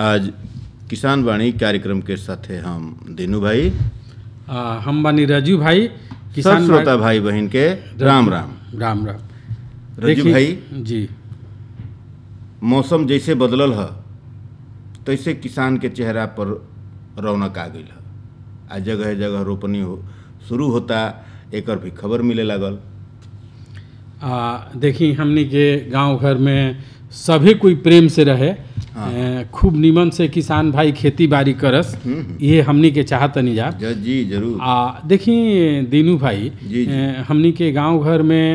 आज किसान वाणी कार्यक्रम के साथे हम दीनू भाई आ, हम बानी राजू भाई सब किसान श्रोता भाई बहन के राम राम राम राम रजू देखिए- भाई जी मौसम जैसे बदलल ह तैसे किसान के चेहरा पर रौनक आ गई ह आ जगह जगह रोपनी हो शुरू होता एकर भी खबर मिले लागल आ, देखी हमनी के गांव घर में सभी कोई प्रेम से रहे ए, खूब निमन से किसान भाई खेती बाड़ी करस ये हमनी के चाहतनी जा ज- जी जरूर आ देखी दीनू भाई जी, जी। ए, हमनी के गांव घर में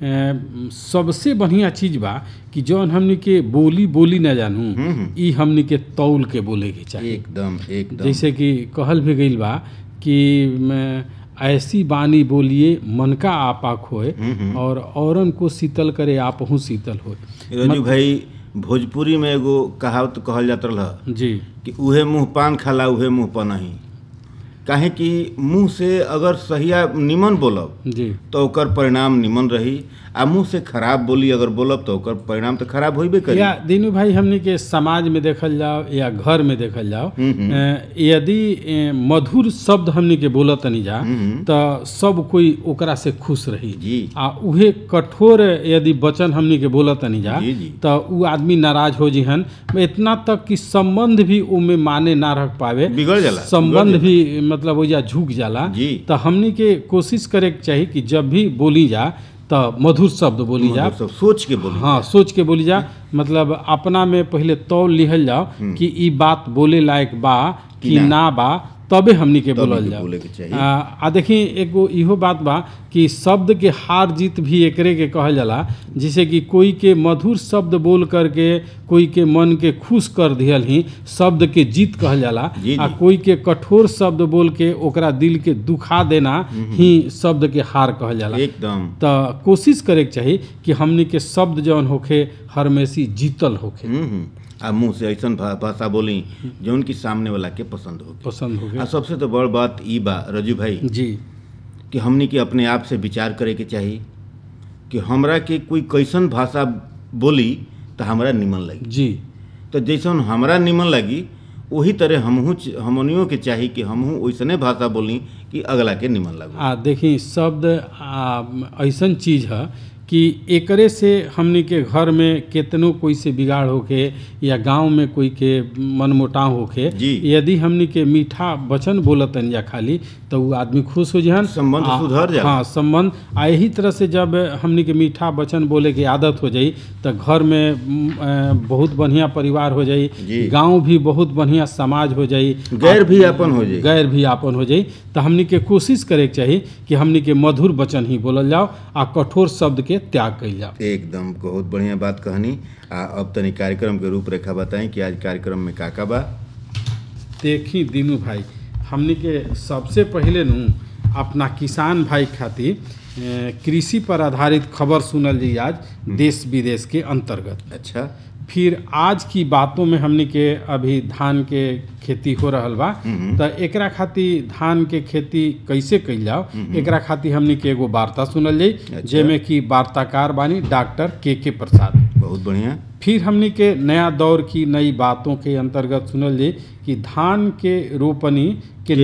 ए, सबसे बढ़िया चीज बा कि जौन हमनी के बोली बोली न जानू ई हमनी के तौल के बोले के चाहिए एकदम एकदम जैसे कि कहल भी गईल बा कि म, ऐसी बानी बोलिए मन का आपा खोए और औरन को शीतल करे आपहू शीतल होए रजू भाई भोजपुरी में एगो कहावत कहल जात रहा जी कि उहे मुंह पान खाला उहे मुंह पनही काहे कि मुंह से अगर सहिया निमन बोलब जी तो ओकर परिणाम निमन रही आ मुंह से खराब बोली अगर बोलब तो ओकर परिणाम तो खराब होइबे करी या दीनू भाई हमनी के समाज में देखल जाओ या घर में देखल जाओ अ, यदि अ, मधुर शब्द हमनी के बोलत तनी जा तो सब कोई ओकरा से खुश रही जी आ उहे कठोर यदि वचन हमनी के बोलत तनी जा जी, जी। तो उ आदमी नाराज हो जिहन इतना तक कि संबंध भी उमे माने ना रख पावे बिगड़ जाला संबंध भी मतलब ओइजा झुक जाला जी। तो हमनी के कोशिश करे के चाही कि जब भी बोली जा तो मधुर शब्द बोली जा मतलब सब सोच के बोली हाँ सोच के बोली जा मतलब अपना में पहले तौल लिहल जाओ कि ई बात बोले लायक बा कि ना बा तबे हमनी के बोलल के जाओ बोले के चाहिए। आ, आ देखी एगो इहो बात बा कि शब्द के हार जीत भी एकरे के कहल जाला जैसे कि कोई के मधुर शब्द बोल करके कोई के मन के खुश कर दियल ही शब्द के जीत कहल जाला जी, आ जी। कोई के कठोर शब्द बोल के ओकरा दिल के दुखा देना ही शब्द के हार कहल जाला एकदम तो कोशिश करे के चाही कि हमनी के शब्द जौन होखे हरमेशी जीतल होखे हम्म, हम्म। आ मुंह से ऐसन भा- भाषा बोली जौन की सामने वाला के पसंद हो पसंद आ होखे सबसे तो बड़ बात ई बा रजू भाई जी कि हमनी के अपने आप से विचार करे के चाही कि हमरा के कोई कैसन भाषा बोली तो हमरा निमन लगी जी तो जैसन हमरा निमन लगी वही तरह हमहू च- हमनियों के चाही कि हमहू वैसने भाषा बोली कि अगला के निमन लगो आ देखी शब्द आ, ऐसन चीज है कि एकरे से हमनी के घर में केतनो कोई से बिगाड़ होके या गांव में कोई के मनमुटाव होके जी। यदि हमनी के मीठा वचन बोलतन या खाली तो वो आदमी खुश हो जहन संबंध आ- सुधर जाला। हाँ संबंध आ यही तरह से जब हमनी के मीठा वचन बोले के आदत हो जाई तो घर में म, अ, बहुत बढ़िया परिवार हो जाई जी। गांव भी बहुत बढ़िया समाज हो जाई गैर भी अपन हो जाई गैर भी आपन हो जाई तो हमनी के कोशिश करे के चाही कि हमनी के मधुर वचन ही बोलल जाओ आ कठोर शब्द के त्याग कइल जाओ एकदम बहुत बढ़िया बात कहनी आ अब तनी कार्यक्रम के रूपरेखा बताई कि आज कार्यक्रम में का का बा देखी दीनू भाई हमनी के सबसे पहले नु अपना किसान भाई खातिर ए, कृषि पर आधारित खबर सुनल जी आज देश विदेश के अंतर्गत अच्छा फिर आज की बातों में हमनी के अभी धान के खेती हो रहल बा तो एकरा खातिर धान के खेती कैसे कइल जाओ एकरा खातिर हमनी के एगो वार्ता सुनल जाई अच्छा। जेमे कि वार्ताकार बानी डॉक्टर के के प्रसाद बहुत बढ़िया फिर हमनी के नया दौर की नई बातों के अंतर्गत सुनल जाई कि धान के रोपनी के